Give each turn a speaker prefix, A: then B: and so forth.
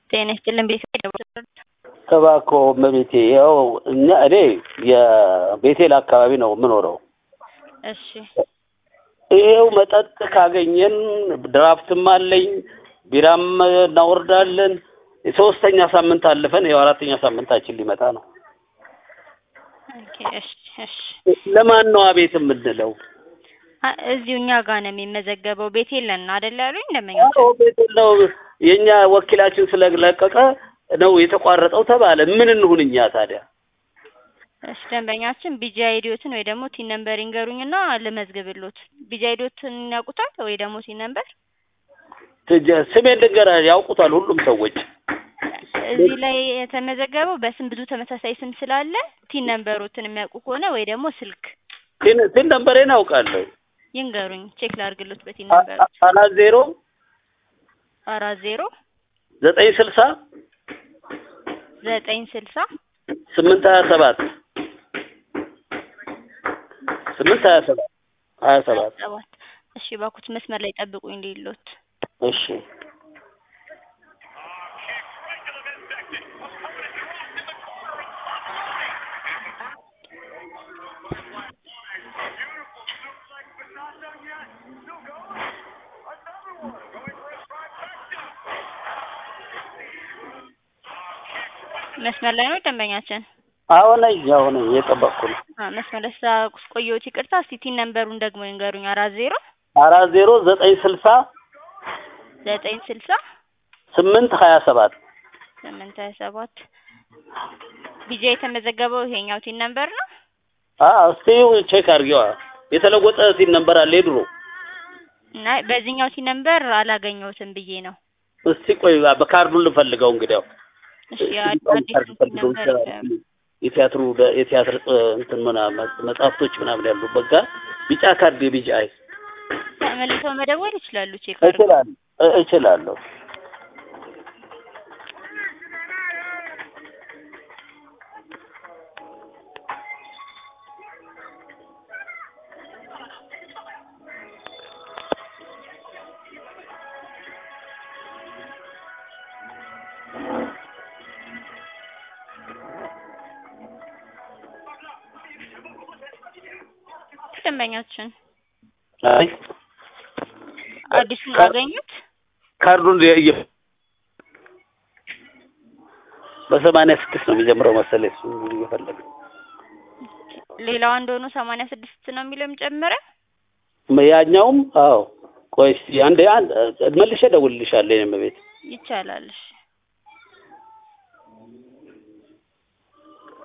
A: ጤና ይስጥልን ቤት
B: እባክዎ እመቤቴ ያው እኛ እኔ የቤቴል አካባቢ ነው የምኖረው።
A: እሺ
B: ይሄው መጠጥ ካገኘን ድራፍትም አለኝ ቢራም እናወርዳለን። የሶስተኛ ሳምንት አልፈን ያው አራተኛ ሳምንታችን ሊመጣ ነው።
A: ኦኬ እሺ እሺ
B: ለማን ነው አቤት የምንለው?
A: አ- እዚሁ እኛ ጋር ነው የሚመዘገበው ቤት የለን አይደል ያሉኝ ደንበኞች
B: አዎ ቤቴል ነው የእኛ ወኪላችን ስለለቀቀ ነው የተቋረጠው ተባለ። ምን እንሁን እኛ ታዲያ?
A: እሺ ደንበኛችን ቢጂ አይዲዮትን ወይ ደግሞ ቲን ነምበር ይንገሩኝና ልመዝግብሎት ቢጂ አይዲዮትን ያውቁታል ወይ ደግሞ ቲን ነምበር
B: ትጀ- ስሜን ልንገራ ያውቁታል ሁሉም ሰዎች።
A: እዚህ ላይ የተመዘገበው በስም ብዙ ተመሳሳይ ስም ስላለ ቲን ነምበሮትን የሚያውቁ ከሆነ ወይ ደግሞ ስልክ
B: ቲን ቲን ነምበሬን አውቃለሁ።
A: ይንገሩኝ ቼክ ላድርግሎት በቲን
B: አ-
A: ነምበሮት
B: አ- አራት ዜሮ
A: አራት ዜሮ
B: ዘጠኝ ስልሳ
A: ዘጠኝ ስልሳ
B: ስምንት ሀያ ሰባት ስምንት ሀያ ሰባት ሀያ ሰባት
A: ሰባት እሺ ባኩት መስመር ላይ ጠብቁኝ እንዲሎት
B: እሺ
A: መስመር ላይ ነው ደንበኛችን
B: አሁን አሁን እየጠበቅኩ ነው።
A: አ መስመር ላይ ስላቆየሁት ይቅርታ እስቲ ቲን ነምበሩን ደግሞ ይንገሩኝ አራት ዜሮ
B: አራት ዜሮ ዘጠኝ ስልሳ
A: ዘጠኝ ስልሳ
B: ስምንት ሀያ ሰባት
A: ስምንት ሀያ ሰባት ቢጃ የተመዘገበው ይሄኛው ቲን ነምበር ነው
B: እስቲ ቼክ አድርጌዋ የተለወጠ ሲል ነበር አለ የድሮ
A: እና በዚህኛው ቲን ነምበር አላገኘሁትም ብዬ ነው
B: እስቲ ቆይ በካርዱን ልፈልገው እንግዲያው
A: እሺ አዲስ ቲን ነምበር ይንገሩኝ።
B: የቲያትሩ የቲያትር እንትን ምናምን መጽሐፍቶች ምናምን ያሉበት ጋር ቢጫ ካርድ የቢጫ አይ
A: ተመልሰው መደወል ይችላሉ ቼክ አድርገው
B: እችላለሁ እ- እችላለሁ
A: ደንበኛችን
B: አይ
A: አዲሱን አገኙት
B: ካርዱን የ- በሰማንያ ስድስት ነው የሚጀምረው መሰለኝ እሱ እየፈለገ
A: ሌላው አንድ ሆኖ ሰማንያ ስድስት ነው የሚለው ጨመረ
B: ያኛውም አዎ ቆይ እስኪ አንዴ አንድ መልሼ እደውልልሻለሁ የኔ እመቤት
A: ይቻላል እሺ